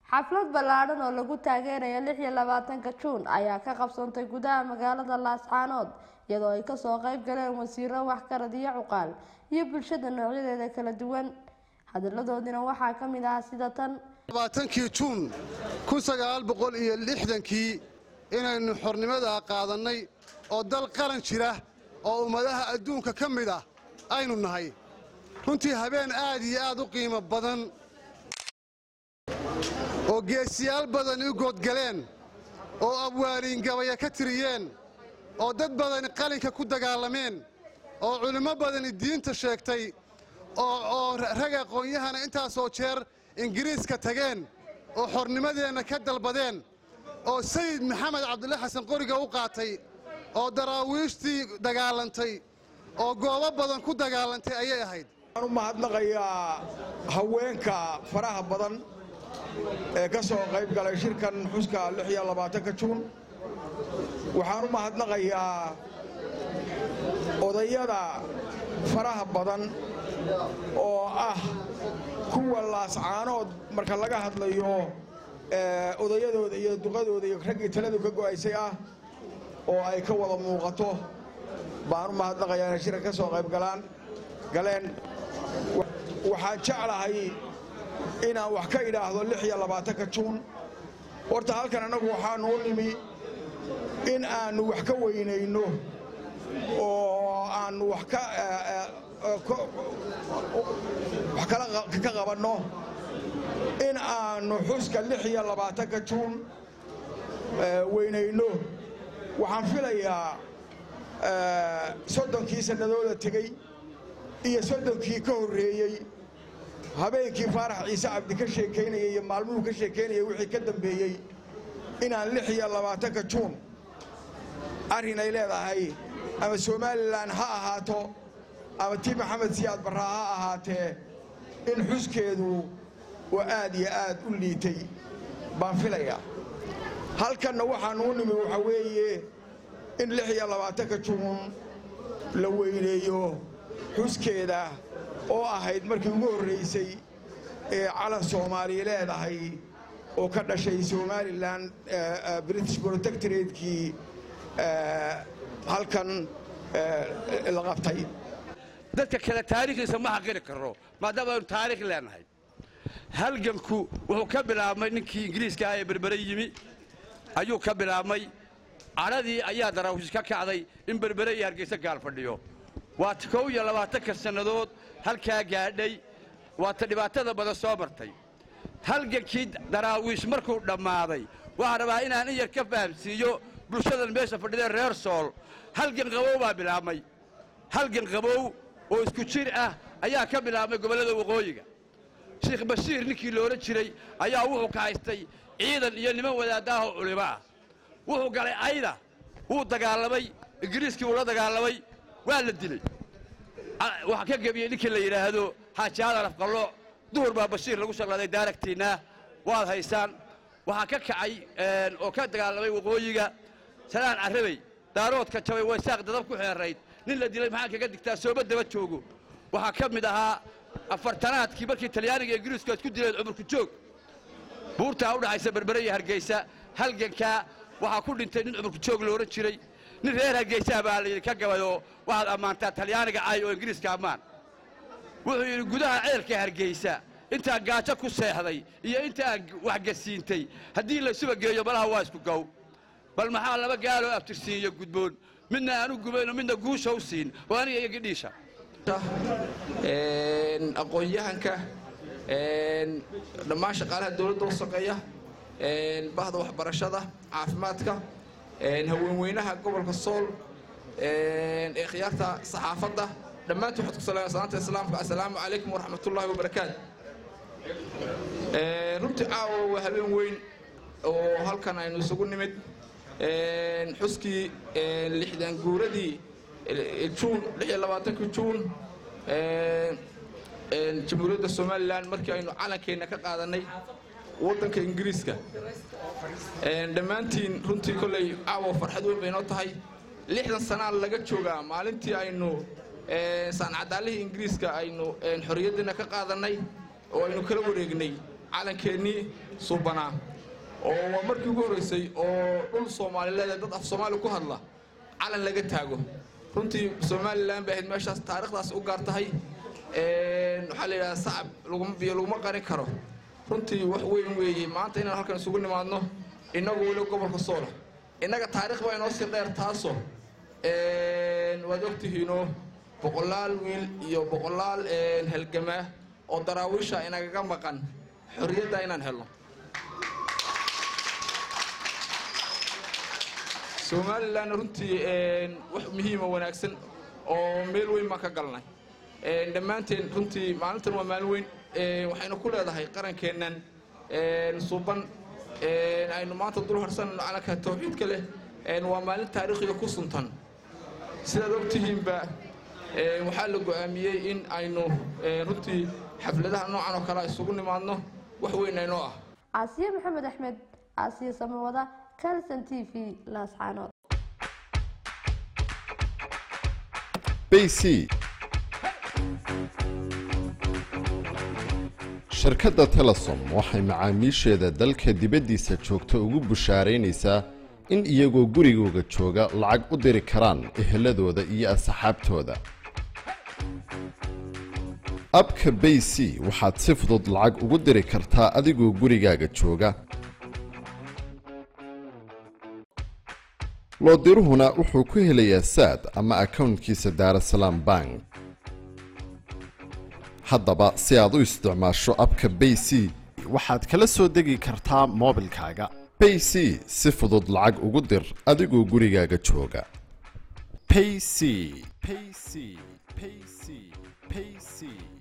xaflad ballaadhan oo lagu taageerayo lix iyo labaatanka juun ayaa ka qabsantay gudaha magaalada laascaanood iyadoo ay kasoo qayb galeen wasiiro waxgarad iyo cuqaal iyo bulshada noocyadeeda kala duwan hadalladoodina waxaa ka mid ah sida tan labaatankii juun kun sagaal boqol iyo lixdankii inaynu xornimada qaadannay oo dal qaran jira oo ummadaha adduunka ka mid ah aynu nahay runtii habeen aad iyo aad u qiimo badan oo geesiyaal badan u goodgaleen oo abwaaniin gabaya ka tiriyeen oo dad badani qalinka ku dagaalameen oo culimmo badani diinta sheegtay oo rag aqoon-yahana intaasoo jeer ingiriiska tageen oo xornimadeenna ka dalbadeen oo sayid maxamed cabdulla xasan qoriga u qaatay oo daraawiishtii dagaalantay oo goobo badan ku dagaalantay ayay ahayd waxaan u mahadnaqayaa haweenka faraha badan ee ka soo qayb galay shirkan xuska lixiyo labaatanka juun waxaan u mahadnaqayaa odayada faraha badan oo ah kuwa laascaanood marka laga hadlayo odayadooda iyo duqadooda iyo raggii taladu ka go'aysay ah oo ay ka wada muuqato baan u mahadnaqayaa inay shirka ka soo qayb galaan galeen waxaan jeclahay inaan wax ka idhaahdo lix iyo labaatanka juun horta halkan annagu waxaannu u nimi in aannu wax ka weynayno oo aannu wax wax ka qabanno in aannu xuska lix iyo labaatanka juun weynayno waxaan filayaa soddonkii sannadooda tegey iyo soddonkii ka horreeyey habeenkii faarax ciise cabdi ka sheekaynayay iyo maalmuhu ka sheekaynayay wixii ka dambeeyey inaan lix iyo labaatanka juun arrin ay leedahay ama somalilan ha ahaato ama tii maxamed siyaad barraa ha ahaatee in xuskeedu oo aad iyo aad u liitay baan filayaa halkanna waxaannu u nimi waxaa weeye in lix iyo labaatanka juun la weyneeyo xuskeeda oo ahayd markii ugu horraysay ee calan soomaaliya leedahay oo ka dhashay somalilan british protectoratekii halkan la qabtay dadka kale taariikhdiisa ma xaqiri karno maadaama aynu taariikh leenahay halganku wuxuu ka bilaabmay ninkii ingiriiska ah ee berbere yimi ayuu ka bilaabmay cadhadii ayaa daraawish ka kacday in berbere iyo hargaysa gaal fadhiyo waa ta kow iyo labaatanka sannadood halkaa gaadhay waa ta dhibaatada badan soo martay halgankii daraawiish markuu dhammaaday waxaan rabaa inaan in yar ka fahamsiiyo bulshadan meesha fadhidee reer sool halgan qabow baa bilaabmay halgan qabow oo isku jir ah ayaa ka bilaabmay gobollada waqooyiga sheikh bashiir ninkii loola jiray ayaa wuxuu ka haystay ciidan iyo niman wadaaddaahoo culimo ah wuxuu galay ayda wuu dagaalamay ingiriiskii wuu la dagaalamay waa la dilay waxaa ka gebiyey ninkii la yidhaahdo xaaji aadan afqallo duhur baa bashiir lagu shaqlaaday daaragtiinna waad haysaan waxaa ka kacay oo ka dagaalamay waqooyiga salaan carrabey daaroodka jabay waysaaq dadab ku xeerayd nin la dilay maxaan kaga digtaa sooba daba joogo waxaa ka mid ahaa afartanaadkii markii talyaaniga ingiriisku isku dileen cumurku joog buurtaa u dhaxaysa berbere iyo hargaysa halgankaa waxaa ku dhintay nin cumurku joog la odhan jiray nin reer hargaysaha baa layidhi ka gabayoo waxaad ammaantaa talyaaniga cay oo ingiriiska ammaan wuxuu yidhi gudaha ceelka hargaysa intaan gaajo ku seexday iyo intaan waxgasiintay haddii laysuba geeyo malaha waa isku gow bal maxaa laba gaaloo abtirsiiyo gudboon midna aanu gubayno midna guusha u siin oo aniga iyo gidhiisha aqoon-yahanka dhammaan shaqaalaha dowladda u shaqeeya bahda waxbarashada caafimaadka haweenweynaha gobolka sool ee khiyaarta saxaafadda dhammaantiin waxaad ku salaamaya salaanta islaamka assalaamu calaykum waraxmatullaahi wabarakaatu runtii caawa waa habeen weyn oo halkan aynu isugu nimid xuskii lixdan guuradii juun lix iyo labaatankii juun jamhuuriyadda somalilan markii aynu calankeenna ka qaadannay waddanka ingiriiska dhammaantiin runtii kolley caawa farxad weyn bay noo tahay lixdan sanaa laga joogaa maalintii aynu saancadaalihii ingiriiska aynu xorriyaddiina ka qaadannay oo aynu kala wareegnay calankeenii suubanaa oo waa markii ugu horreysay oo dhul soomaalileed ee dad af soomaali ku hadla calan laga taago runtii somalilan bay ahayd meeshaas taarikhdaas u gaar tahay waxaa la yidhaha sacab biyo laguma qarin karo runtii wax weyn weeye maanta inaan halkan isugu nimaadno innagu weli gobolka soola innaga taarikh baa inoo sii dheer taasoo waad ogtihiinoo boqolaal wiil iyo boqolaal halgamaa oo daraawiisha inagaga maqan xorriyadda inaan helno somalilan runtii wax muhiima wanaagsan oo meel weyn baan ka galnay dhammaanteen runtii maalintan waa maalin weyn waxaynu ku leedahay qarankeennan suuban aynu maanta dul harsanayno calanka tawxiidka leh waa maalin taariikhiga ku suntan sidaad ogtihiinba waxaa la go'aamiyey in aynu runtii xafladaha noocan oo kale isugu nimaadno wax weyn aynoo ah caasiye maxamed axmed caasiye samawada calson t v laascaanood bc shirkadda telesom waxay macaamiisheeda dalka dibaddiisa joogta ugu bushaaraynaysaa in iyagoo gurigooga jooga lacag u diri karaan eheladooda iyo asxaabtooda abka bay c waxaad si fudud lacag ugu diri kartaa adigoo gurigaaga jooga loodiruhuna wuxuu ku helayaa saad ama akawntkiisa daarasalaam bank haddaba si aad u isticmaasho abka bay c waxaad kala soo degi kartaa moobilkaaga bay c si fudud lacag ugu dir adigoo gurigaaga jooga payc payc payc payc